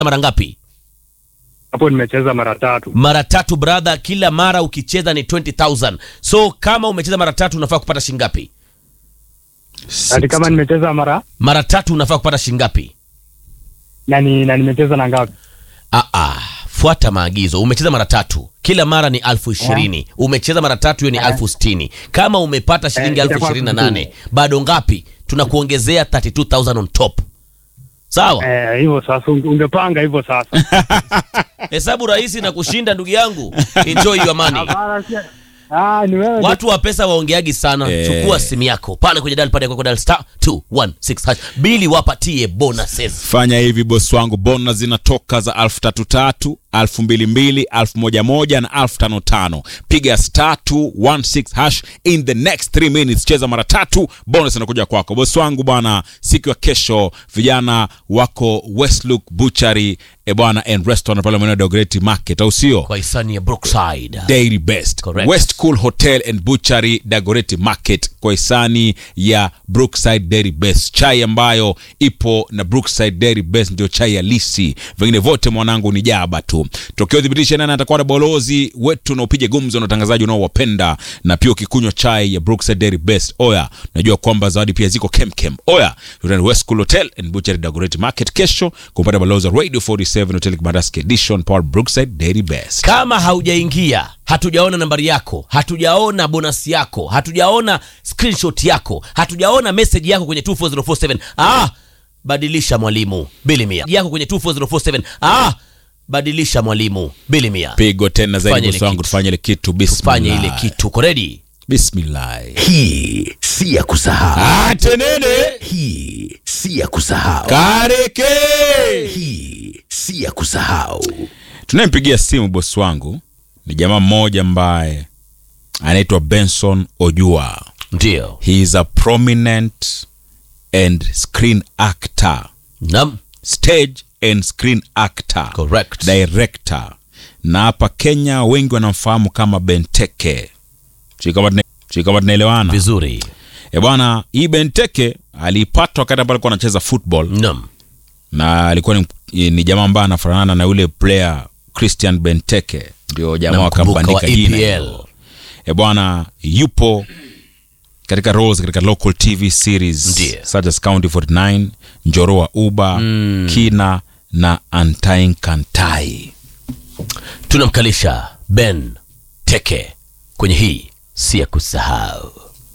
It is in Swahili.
mara ngapi? Hapo nimecheza mara tatu. Mara tatu brother, kila mara ukicheza ni 20000 so kama umecheza mara tatu unafaa kupata shilingi ngapi? Ati kama nimecheza mara Mara tatu unafaa kupata shilingi ngapi? na ni na nimecheza na ngapi? Ah, ah, fuata maagizo. Umecheza mara tatu, kila mara ni elfu ishirini. Umecheza mara tatu, hiyo ni elfu sitini. Kama umepata shilingi Eh, elfu itakuwa ishirini na nane sitini. bado ngapi? Tunakuongezea 32000 on top. Sawa, Eh, hivyo sasa unge- ungepanga hivyo sasa. hesabu rahisi na kushinda, ndugu yangu. Enjoy your money. Hapana, si- Ah, ni wewe. Watu wa pesa waongeagi sana. Eh. Chukua simu yako pale kwenye dial pad yako dial star 216 hash. Bili wapatie bonuses. fanya hivi bosi wangu bona zinatoka za alfu tatu tatu alfu mbili mbili alfu moja moja na alfu tano tano piga star 216 hash in the next 3 minutes cheza mara tatu bonus inakuja kwako bosi wangu bwana siku ya kesho vijana wako westlook butchery e bwana and restaurant pale maeneo ya Dagoretti market au sio Kwa hisani ya Brookside. Dairy Best Correct. West Cool Hotel and Butchery Dagoretti Market kwa hisani ya Brookside Dairy Best, chai ambayo ipo na Brookside Dairy Best ndio chai halisi, vingine vote mwanangu ni jaba tu. Tokeo thibitisha nani atakuwa na balozi wetu na upige gumzo na utangazaji unaowapenda, na pia ukikunywa chai ya Brookside Dairy Best, oya, najua kwamba zawadi pia ziko kemkem. Oya, tutani West Cool Hotel and Butchery Dagoretti Market kesho kupata balozi wa Radio 47 Hotel Kibandaski Edition Power Brookside Dairy Best. Kama haujaingia, hatujaona nambari yako, hatujaona bonus yako, hatujaona screenshot yako, hatujaona message yako kwenye 24047. Ah, badilisha mwalimu, bili mia yako kwenye 24047. Ah, badilisha mwalimu, bili mia. pigo tena Tufanye zaidi ile bosi wangu kitu. tufanye ile kitu Tufanye ile bismillah kitu. Uko ready? bismillah Hii si ya kusahau. atenene Hii si ya kusahau. kareke Hii si ya kusahau. tunayempigia simu bosi wangu ni jamaa mmoja ambaye anaitwa benson ojua Ndio. he is a prominent and screen actor Naam, stage and screen actor correct. director na hapa kenya wengi wanamfahamu kama benteke Sijui kama tuna- sijui kama tunaelewana Vizuri. E bwana, hii Benteke alipatwa wakati ambapo alikuwa anacheza football Naam. na alikuwa ni, ni jamaa ambaye anafanana na yule player Christian Benteke, ndio jamaa Namkumbuka wa wakampandika jina EPL. hilo. E bwana, yupo katika roles katika local TV series Ndiyo. such as County 49, Njoro wa Uba, Kina na Antain Kantai. Tunamkalisha Ben Teke kwenye hii si ya kusahau.